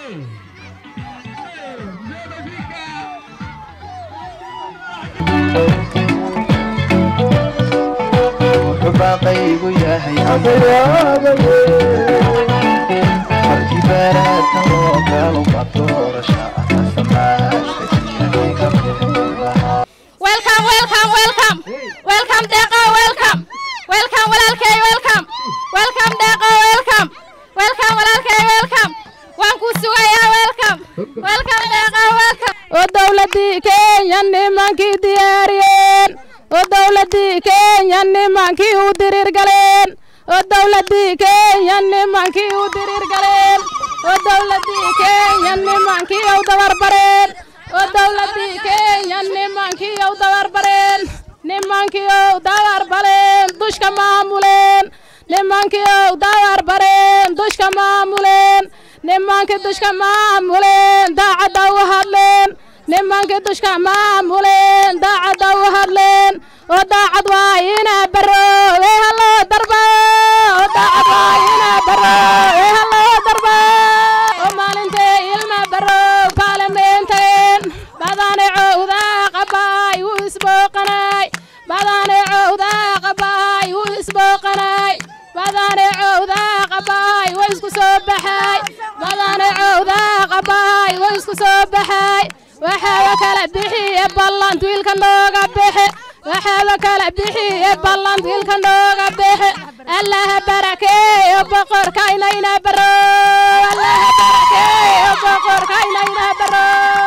baaqaygu yahay markii baaraadka loo galo badoorasha welcome welcome welcome welcome deeqo welcome welcome walaalkay welcome welcome deeqo welcome welcome walaalkay welcome waan ku sugayaa welcome welcome deeqo welcome oo dowladii kenya nimankii diyaariyeen oo dowladii kenya nimankii u diriir galeen oo dowladii kenya nimankii u diriir galeen oo dowladii kenya nimankii u dabarbareen oo dowladii kenya nimankii u dabarbareen nimankii u dabarbareen dushka maamuleen nimankii u dabarbareen dushka maamuleen nimankii dushka maamuleen daacadda u hadleen nimankii dushka maamuleen daacadda u hadleen oo daacad waa ina baro ee haloo darba oo daacad waa ina baro ee haloo darba oo maalintee ilma baro baarlamenteen badane cowdaa qabaay wuu isbooqanay badane cowdaa qabaay wuu isbooqanay badane cowdaa qabaay way isku soo baxay badane cowdaa qabaay way isku soo baxay waxaaba kala bixiye ballant wiilka nooga bixe waxaaba kala bixiye ballant wiilka nooga bixe allaha barakeeyo boqorkaynayna baro allaha barakeeyo boqorkaynayna baro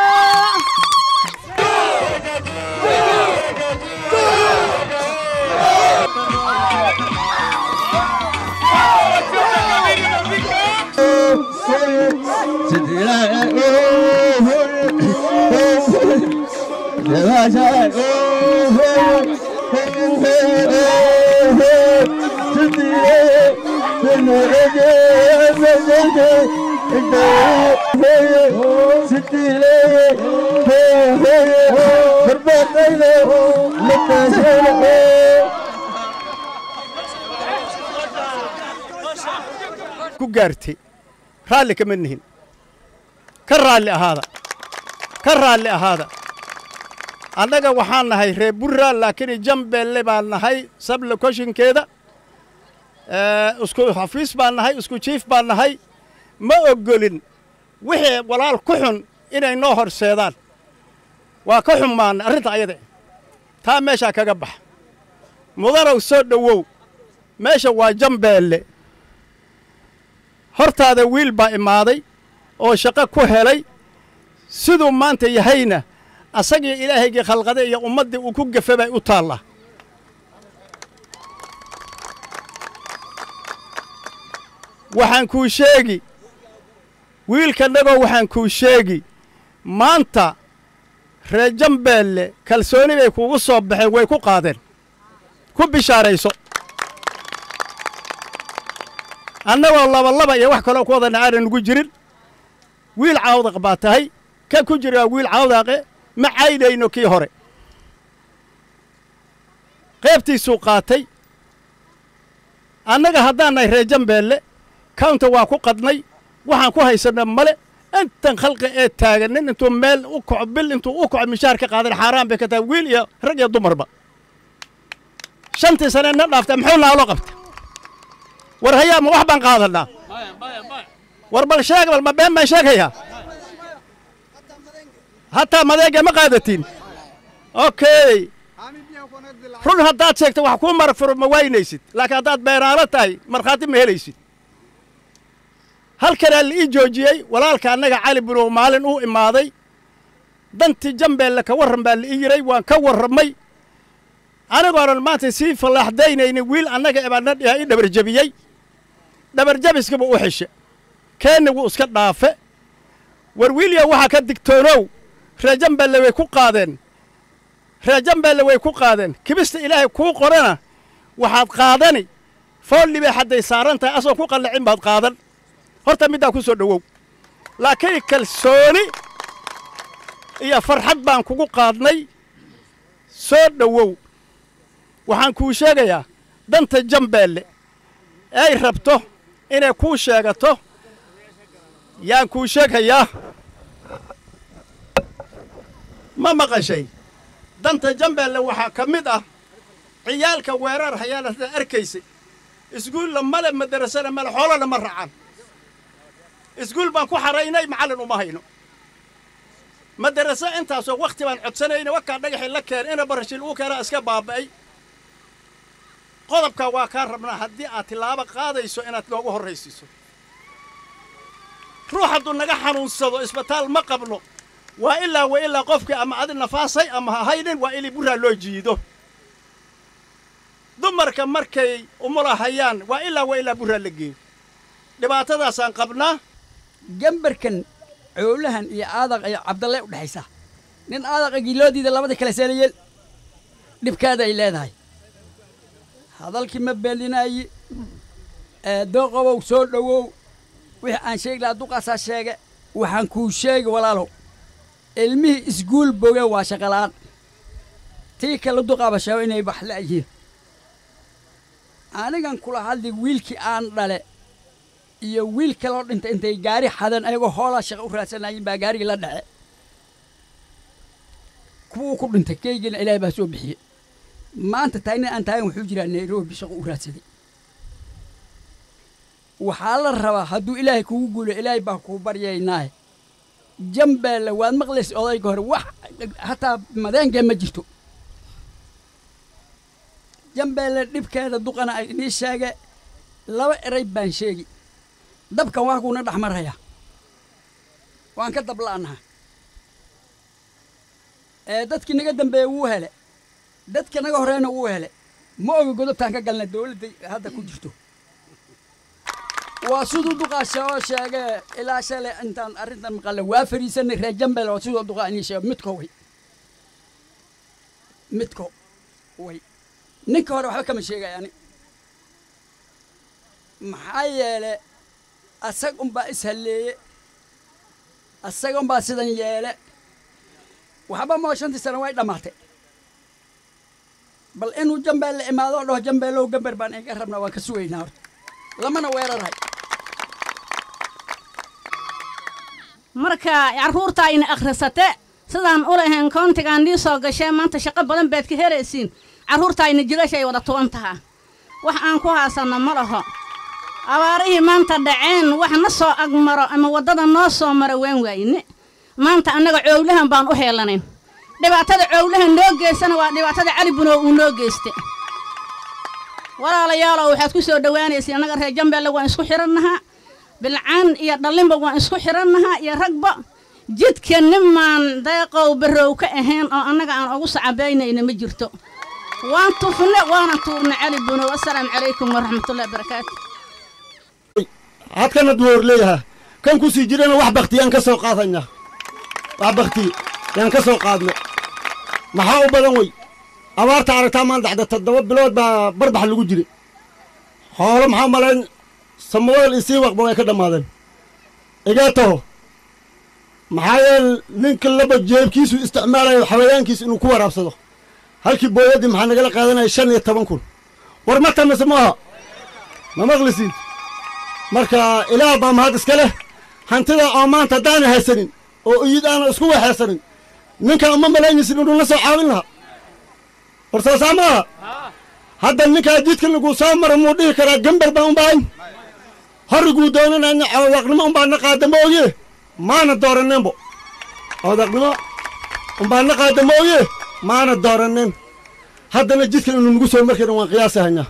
ku gaartay raalli kama nihin ka raalli ahaada ka raalli ahaada annaga waxaan nahay reer burra laakiin jambeelle baan nahay sable koshinkeeda isku xafiis baan nahay isku jiif baan nahay ma oggolin wixii walaal ku xun inay noo horseedaan waa ka xumaana arrinta ayada taa meeshaa kaga bax mudanow soo dhowow meesha waa jambeelle hortaada wiil baa imaaday oo shaqo ku helay siduu maanta yahayna asagii ilaahaygii khalqaday iyo ummaddii uu ku gafe bay u taallaa waxaan kuu sheegi wiilkanagoo waxaan kuu sheegi maanta reer jambeelle kalsooni bay kuugu soo baxeen way ku qaadeen ku bishaarayso annagoo labalaba iyo wax kaloo ku wadana aanan ugu jirin wiil caawdaq baa tahay ka ku jira wiil caawdaqe ma caydayno kii hore qaybtiisuu qaatay annaga haddaan nahay reer jambeelle kawnta waa ku qadnay waxaan ku haysanna male intan khalqi ee taagan nin intuu meel u kaco bil intuu u kaco mishaar ka qaadan xaaraan bay ka tahay wiil iyo rag iyo dumarba shantii sane na dhaafta muxuu naaloo qabta war hayaa ma wax baan qaadannaa war bal sheeg bal ma been baan sheegayaa hataa madeega ma qaadatiin okay run haddaad sheegto wax kuu marfuro ma waynaysid laakiin haddaad beenaalo tahay markhaati ma helaysid halkanaa la ii joojiyey walaalka annaga cali bunow maalin uu imaaday dantii jambeelle ka warran baa la ii yiray waan ka warramay anigoonan maanta sii fallaaxdaynaynin wiil annaga ebaana dhiha ii dhabarjebiyey dhabarjabiskaba u xeshe keenni wuu iska dhaafe war wiilya waxaa ka digtoonow reer jambeelle way ku qaadeen reer jambeelle way ku qaadeen kibista ilaahay kuu qorana waxaad qaadani foolli bay hadday saaran tahay asoo ku qallacin baad qaadan horta middaa ku soo dhowow laakiin kalsooni iyo farxad baan kugu qaadnay soo dhowow waxaan kuu sheegayaa danta jambeelle ay rabto inay kuu sheegato yaan kuu sheegayaa ma maqashay danta jambeelle waxaa ka mid ah ciyaalka weerar hayaanada arkaysay iskuulla male madarasana male xoolana ma racan iskuul baan ku xaraynay macallin uma hayno madaraso intaasoo wakhti baan codsanayna wakaa dhagaxii la keen ina barashil uu keenaa iska baaba'ay qodobkaa waa kaa rabnaa haddii aad tilaabo qaadayso inaad noogu horraysiiso ruux hadduu naga xanuunsado isbitaal ma qabno waa ilaa wa ilaa qofkii ama adi nafaasay ama ha haynin waa ili burraa loo jiido dumarka markay umula hayaan waa ilaa wa ilaa burraa la geeyo dhibaatadaasaan qabnaa gambarkan coolahan iyo aadaq iyo cabdalle u dhexaysa nin aadaqa giloodiida labada kale seelayeel dhibkaada ay leedahay hadalkii ma beelinaayi dooqobow soo dhowow wixii aan sheegi lahaa duqaasaa sheege waxaan kuu sheegi walaalow ilmihii isguul boge waa shaqala'aan tii kale duqaaba sheego inay wax la'yihiin anigan kula hadli wiilkii aan dhale iyo wiil kaloo dhintay intay gaari xadan ayagoo hoolaa shaqa u raadsanayin baa gaarigii la dhace kuwuu ku dhintay keygiina ilaahay baa soo bixiyey maanta taagnin aan taagan wuxuu jiraa nairobi shaqo u raadsaday waxaa la rabaa hadduu ilaahay kugu guulo ilaahay baa kuu baryaynaaye jambeelle waad maqlaysa odayga hore wax hataa madeenkee ma jirto jambeelle dhibkeeda duqana ay inii sheege laba eray baan sheegi dabkan waa kuuna dhex maraya waan ka dabla'anaha ee dadkii naga dambeeye wuu hele dadka naga horeyna wuu hele ma oga godobtaan ka galna dawladda hadda ku jirto waa siduu duqaasha oo sheege ilaa shale intaan arrintan maqalla waa fariisanay reer jambel oo siduu duqaa inii sheego midko way midko way ninka hore waxba kama sheegay ani maxaa yeele asag unbaa ishalleeye asaga unbaa sidan yeele waxba moo shantii sano way dhammaatay bal inuu jambeelle imaado oo dhaho jambeellow gambar baan iga rabnaa waan ka sugaynaa horta lamana weerarahay marka carruurta ayna akhrisate sidaan u lahayn koontigaan nii soo gashee maanta shaqo badan baad ka helaysiin carruurta ayna jilasha ay wada tuban tahaa wax aan ku haasanno ma laho abaarihii maanta dhaceen wax na soo agmaro ama waddada noo soo maro waan waayne maanta annaga coowlahan baan u heelanayn dhibaatada coowlahan noo geysana waa dhibaatada cali bunow uu noo geyste walaalayaalow waxaad ku soo dhowaanaysa annaga reer jambeelle waan isku xidhannahaa bilcaan iyo dhallinba waan isku xidhannahaa iyo ragba jidka nimaan deeqow barrow ka ahayn oo annaga aan ugu sacabaynayna ma jirto waan tufne waana tuurna cali bunow assalaamu calaykum waraxmatullahi wabarakaatu hadkana duwoor leeyahaa kan ku sii jirana wax baktiyaan ka soo qaadanya wax bakti yaan ka soo qaadno maxaa u badan wey abaarta aragtaa maan dacda toddoba bilood baa barbax lagu jiray xoolo maxaa malayn samaweel isii waqba way ka dhammaadeen igaa taho maxaa yeele ninka laba jeebkiisu isticmaalayo xawayaankiis inuu ku waraabsado halkii booyaddii maxaa nagala qaadanaya shan iyo toban kun war ma tamase maaha ma maqlisiin marka ilaah baa mahad iska leh hantida oo maanta haddaana haysanin oo iyid aana isku waxaysanin ninkan uma malaynaysin inuu na soo caawin lahaa war soosaa maaha hadda ninkaa jidka laguu soo maro muu dhihi karaa gambar baan u baahan horriguu doonanayna cawdaqnimo umbaa na qaada ma oge maana dooraneenbo cawdaqnimo umbaa na qaada ma oge maana dooraneen haddana jidkan inuu nagu soo markayna waan qiyaasahanyaa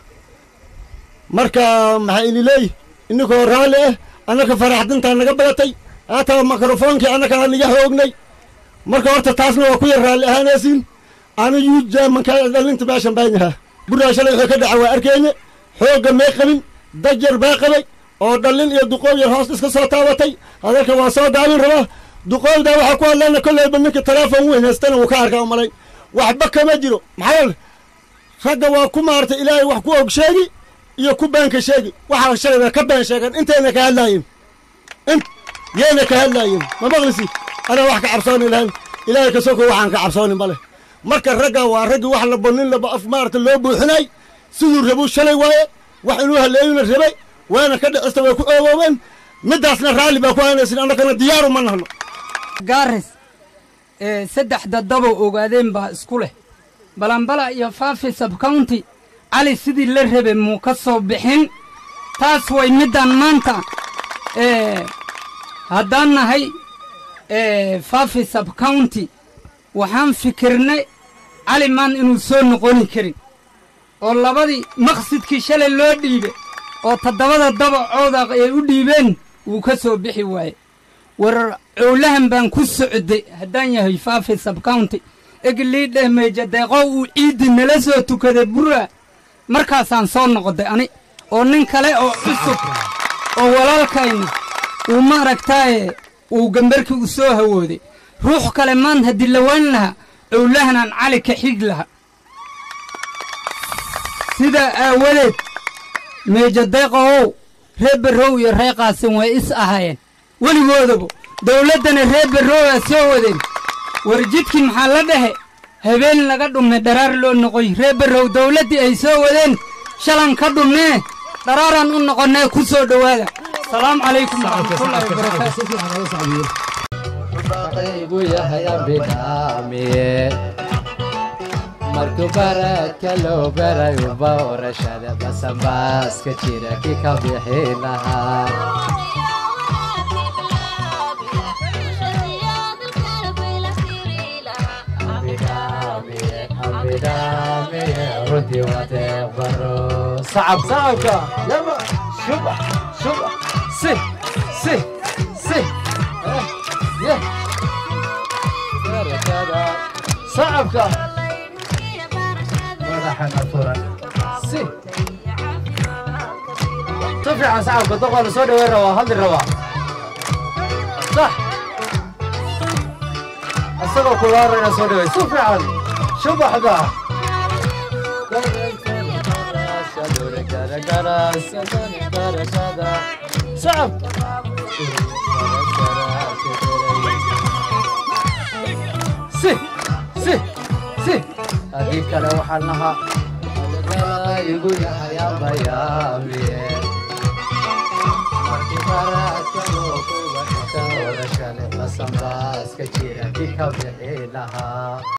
marka maxaa ini leeyi inninkoo raalli ah annaka faraxdintaa naga badatay haataa mikrofoonkii annakaa niga xoognay marka horta taasna waa ku yar raalli ahaanaysiin ana yuujaamankaa dhallinta meeshan baan yahaa burraa shalay wuxuu ka dhaca waa arkeenye xoogga may qabin dajar baa qabay oo dhallin iyo duqoob yar hoos iska soo taabatay hadalka waa soo daabin rabaa duqoobdaa waxaa ku hadlayna kolleyba ninka teleefon weyn haystana wuu ka arkaa malay waxba kama jiro maxaa yeele ragga waa ku maartay ilaahay wax ku og sheegi iyo ku beenka sheegi waxaa shalayba ka been sheegan intayna ka hadlaayeen int yayna ka hadlaayeen ma maqlisi anaa wax ka cabsooni lahayn ilaahay ka soko waxaan ka cabsoonin male marka ragga waa raggii wax laba nin laba af maarata loo buuxinay siduu rabuu shalay waaye wax inuu haleeyuna rabay waana ka dhicista way ku oogoobeen middaasna raalli baa ku haynaysin annagana diyaaru ma nahno gaaris ee saddexda dabo ogaadeen baa isku leh balambala iyo faafi sabcounty cali sidii la rabe muu ka soo bixin taas way middan maanta ee haddaan nahay ee faafi sabcounty waxaan fikirnay cali maan inuu soo noqoni karin oo labadii maqsidkii shalay loo dhiibe oo toddobada dabacooda ay u dhiibeen wuu ka soo bixi waaye war cowlahan baan ku socday haddaan yahay faafi sabcounty egliidheh meeja deeqoo uu ciiddi nala soo tukaday bura markaasaan soo noqday ani oo nin kale oo cusub oo walaalkayna uu maaragtaaye uu gambarkii u soo hawooday ruux kale maan haddii la waan lahaa cowlahanaan cali ka xig laha sidaa aawadeed meeja deeqowow ree barrow iyo ree qaasin way is ahaayeen weligoodaba dawladdana ree barrowaa soo wadeen war jidkii maxaa la dhehe habeen laga dhumme dharaar loo noqoy ree barrow dawladdii ay soo wadeen shalan ka dhummee dharaaraan u noqonnee ku soo dhowaada salaamu calaykum waraxmatullaahi wabarakaatu gu yahay ambidhaamiye markuu baradka loo barayo bawrashada basanbaaska jira ki ka bixi lahaa runtii waa deeqbaro sacab sacabka yaba shuba shuba si si si yeah sacabka madaxana furan si si fiican sacabka doqola soo dhaweyn rabaa hadli rabaa sax asagoo kulaarayna soo dhawey si fiican shubaxda sacab si si si haddii kale waxaan lahaa igu yahay abayaamiye markii baradka loo kuba inta odashale basanbaaska jira ki ka bixi lahaa